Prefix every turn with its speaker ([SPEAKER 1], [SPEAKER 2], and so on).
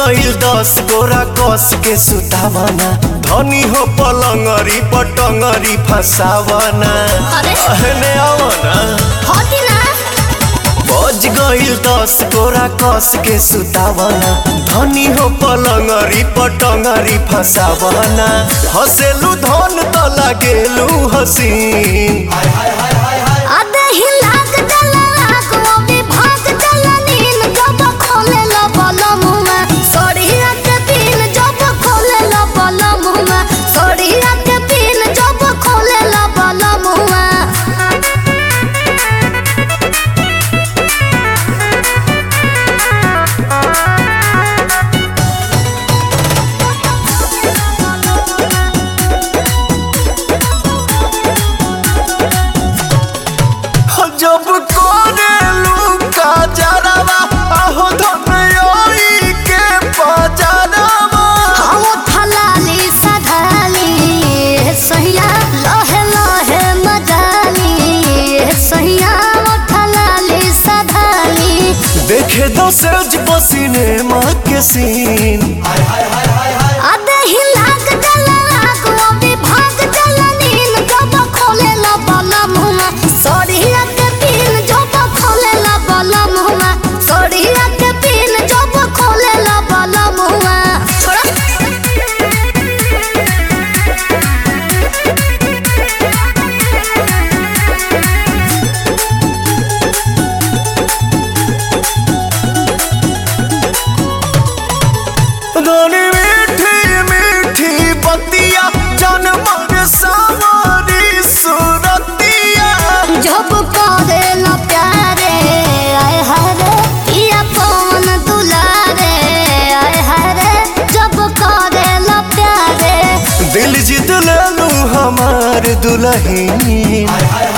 [SPEAKER 1] गईल दस गोरा कस के सुतावना धनी हो पलंगरी पटंगरी फसावना
[SPEAKER 2] अरे।
[SPEAKER 1] अहने आवना
[SPEAKER 2] होती ना
[SPEAKER 1] बज गईल दस गोरा कस के सुतावना धनी हो पलंगरी पटंगरी फसावना हसेलू धन त लागेलू हसीन
[SPEAKER 2] आधे ही लाग जला आग वो भी भाग जला नीन जब खोले लो बलम में सोड़िया के पीन जब खोले लो बलम में सोड़िया के पीन जब खोले लो बलम में
[SPEAKER 1] जब कोरेलू का जरावा आहो धनयोई के पजरावा
[SPEAKER 2] हम थलाली सधाली सहिया लहे लहे मजाली सहिया थलाली सधाली
[SPEAKER 1] देखे दो सेज बसीने माँ के सीन
[SPEAKER 2] आधे ही लाग जला आग वो भी भाग जला नीन जब खोले ला बला मुमा सोड़िया के पीन जब खोले ला बला मुमा सोड़िया के पीन जब खोले ला बला मुमा छोड़ा
[SPEAKER 1] रानी मीठी मीठी बतिया जन्म सावरी सुरतिया
[SPEAKER 2] जब करे ला प्यारे आए हरे पिया पवन दुलारे आए हरे जब करे ला प्यारे
[SPEAKER 1] दिल जीत लेलू हमार दुल्हन